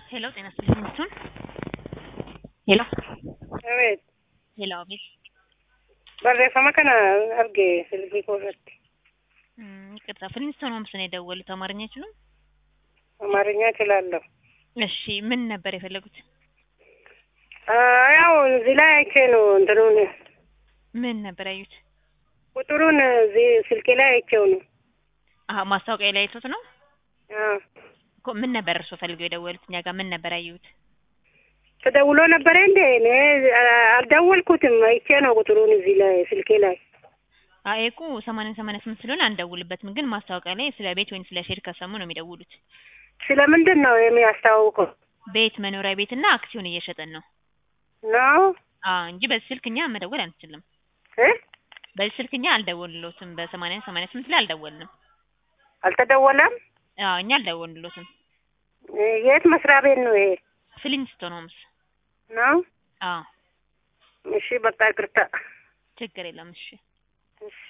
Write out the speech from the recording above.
ሄሎ ጤና ይስጥልኝ እሱን ሄሎ Evet. ሄሎ አቤት Barreeffama kana arge silkii koo irratti. እም፣ ይቅርታ ፍሊንስቶን ሆምስ ነው የደወሉት አማርኛ አይችሉም አማርኛ እችላለሁ። እሺ ምን ነበር የፈለጉት አ- ያው እዚህ ላይ አይቼ ነው እንትኑን ምን ነበር ያዩት ቁጥሩን እዚህ ስልኬ ላይ አይቼው ነው። አሀ ማስታወቂያ ላይ አይቶት ነው አዎ። እኮ ምን ነበር እርስዎ ፈልገው የደወሉት እኛ ጋር ምን ነበር ያዩት ተደውሎ ነበረ እንዴ? እኔ አ- አልደወልኩትም። አይቼ ነው ቁጥሩን እዚህ ላይ ስልኬ ላይ። አይ እኮ ሰማንያ ሰማንያ ስምንት ስለሆነ አንደውልበትም ግን ማስታወቂያ ላይ ስለ ቤት ወይም ስለ ሼር ከሰሙ ነው የሚደውሉት ስለምንድን ነው የሚያስታውቀው? ቤት መኖሪያ ቤት እና አክሲዮን እየሸጠን ነው ነው አ እንጂ በዚህ ስልክ እኛ መደወል አንችልም እ? በዚህ ስልክ እኛ አልደወልሎትም በሰማንያ ሰማንያ ስምንት ላይ አልደወልንም አልተደወለም? አዎ እኛ አልደወልሎትም እ፣ የት መስሪያ ቤት ነው ይሄ? ፍሊንስቶን ሆምስ ነው? አዎ እሺ በቃ ይቅርታ። ችግር የለም እሺ እሺ